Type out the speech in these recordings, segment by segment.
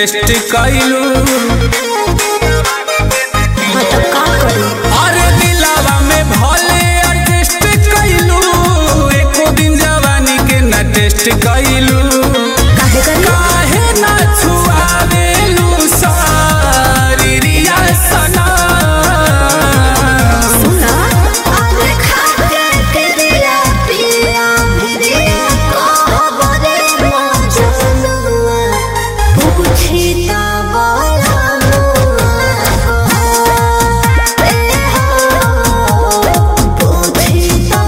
Test कैलू हाँ तो का करी अरे दिलावा में भले एडजस्ट कैलू एको दिन जवानी के न टेस्ट कैलू काहे करी काहे ना छुआवेलू सारी रिया सना सुना अरे खाके के दिया पिया भिरिया कहबरे मजनुआ पूछी ता बोलनुआ ए हो पूछी ता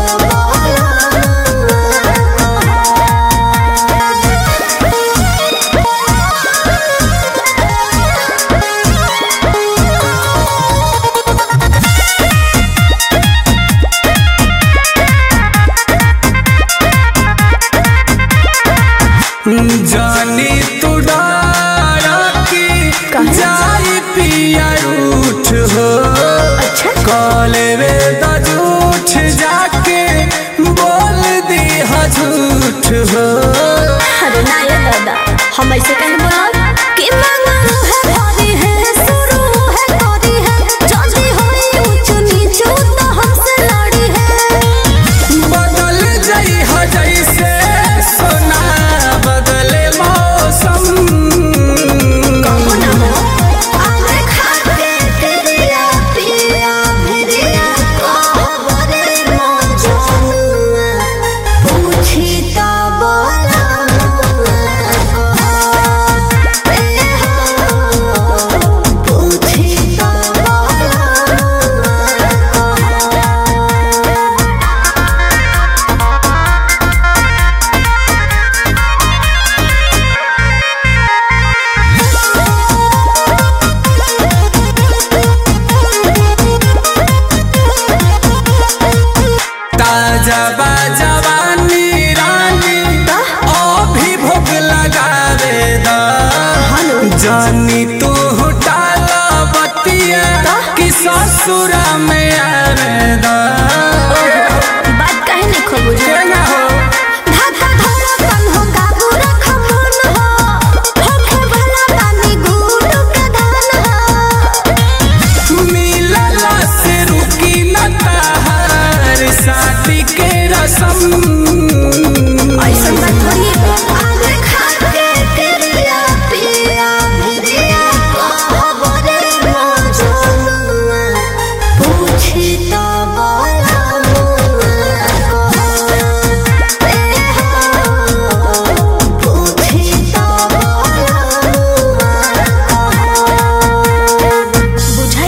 जानी तू डारा की काहे? जाई पिया रूठ हो अच्छा काले वे दा झूठ जाके बोल दी हा झूठ हो अरे ना ये दादा हम ऐसे कहीं बोला कि मांगा